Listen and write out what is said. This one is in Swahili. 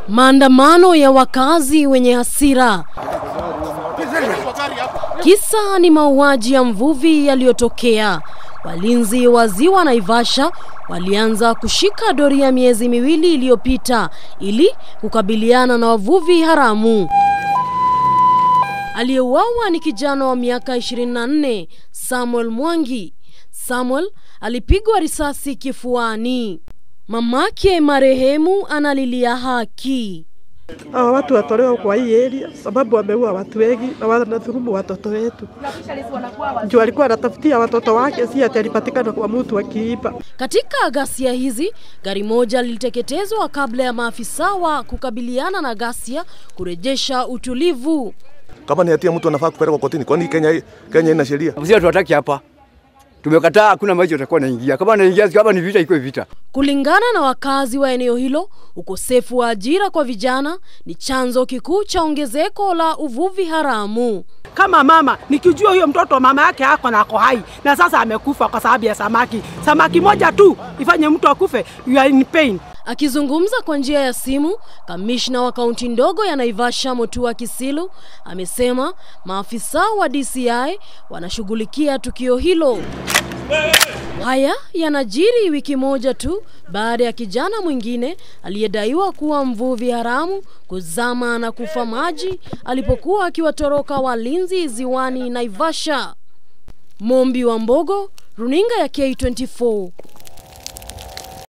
Maandamano ya wakazi wenye hasira. Kisa ni mauaji ya mvuvi yaliyotokea. Walinzi wa ziwa Naivasha walianza kushika doria miezi miwili iliyopita ili kukabiliana na wavuvi haramu. Aliyeuawa ni kijana wa miaka 24, Samuel Mwangi. Samuel alipigwa risasi kifuani. Mamake marehemu analilia haki. Hawa watu watolewa kwa hii area sababu wameua watu wengi na wanadhulumu watoto wetu. Juu alikuwa anatafutia watoto wake, si ati alipatikana kwa mtu akiiba. Katika ghasia hizi, gari moja liliteketezwa kabla ya maafisa wa kukabiliana na ghasia kurejesha utulivu. Kama ni hatia mtu anafaa kupelekwa kotini, kwani Kenya Kenya ina sheria? Sisi hatuwataki hapa, tumekataa. Hakuna maji atakuwa naingia, kama naingia, kama ni vita, ikuwe vita. Kulingana na wakazi wa eneo hilo, ukosefu wa ajira kwa vijana ni chanzo kikuu cha ongezeko la uvuvi haramu. Kama mama nikijua huyo mtoto mama yake ako na ako hai na sasa amekufa kwa sababu ya samaki, samaki moja tu ifanye mtu akufe, you are in pain. Akizungumza kwa njia ya simu, kamishna wa kaunti ndogo ya Naivasha Mutua Kisilu amesema maafisa wa DCI wanashughulikia tukio hilo. Haya yanajiri wiki moja tu baada ya kijana mwingine aliyedaiwa kuwa mvuvi haramu kuzama na kufa maji alipokuwa akiwatoroka walinzi ziwani Naivasha. Mombi wa Mbogo, runinga ya K24.